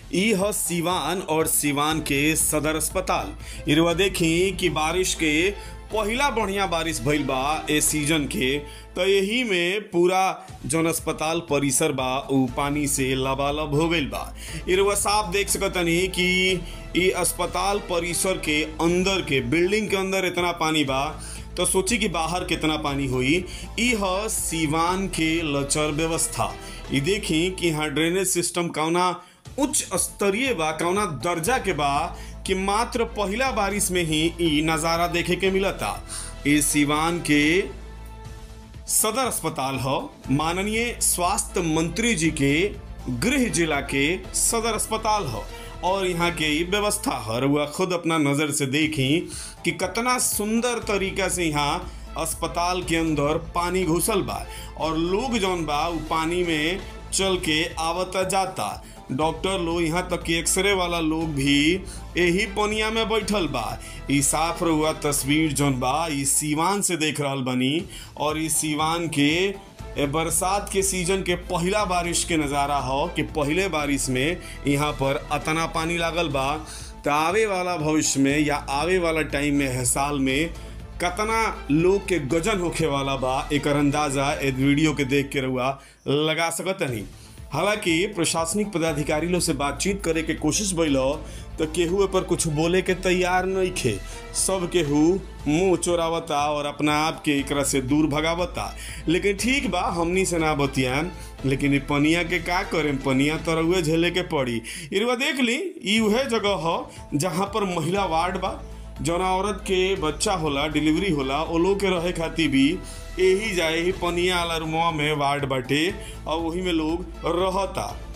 ई ह सिवान और सिवान के सदर अस्पताल इरवा देखी कि बारिश के पहिला बढ़िया बारिश भइल बा ए सीजन के तो यही में पूरा जौन अस्पताल परिसर बा उ पानी से लबालब हो गईल बा इरवा साफ देख सकतनी कि ई अस्पताल परिसर के अंदर के बिल्डिंग के अंदर इतना पानी बा तो सोची कि बाहर कितना पानी हुई ई ह सीवान के लचर व्यवस्था ई देखी कि यहाँ ड्रेनेज सिस्टम कौना उच्च स्तरीय बा कौना दर्जा के बा कि मात्र पहिला बारिश में ही ई नज़ारा देखे के मिलता ई सीवान के सदर अस्पताल ह माननीय स्वास्थ्य मंत्री जी के गृह जिला के सदर अस्पताल ह और यहाँ के ई व्यवस्था है रउआ खुद अपना नज़र से देखी कि कितना सुंदर तरीका से यहाँ अस्पताल के अंदर पानी घुसल बा और लोग जौन बा उ पानी में चल के आवता जाता डॉक्टर लोग यहाँ तक कि एक्सरे वाला लोग भी यही पनिया में बैठल बा ई साफ रहुआ तस्वीर जौन बा ई सीवान से देख रहल बनी और ई सीवान के ए बरसात के सीजन के पहिला बारिश के नज़ारा हो कि पहले बारिश में यहाँ पर अतना पानी लागल बा तो आवे वाला भविष्य में या आवे वाला टाइम में है साल में कतना लोग के गजन होखे वाला बा एक अंदाजा ए वीडियो के देख के रहुआ लगा सकत नहीं हालांकि प्रशासनिक पदाधिकारी लोग से बातचीत करे के कोशिश भइल तो केहू पर कुछ बोले के तैयार नहीं खे सब केहू मुंह चोरावता और अपना आप के एकरा से दूर भगावता लेकिन ठीक बा हमनी से ना बतियान लेकिन ई पनिया के का करें पनिया तो रउए झेले के पड़ी इरवा देख ली ई उहे जगह ह जहाँ पर महिला वार्ड बा जौना औरत के बच्चा होला डिलीवरी होला ओ लोग के रहे खातिर भी यही जाए ही पनिया वाला रूमवा में वार्ड बाटे और वही में लोग रहता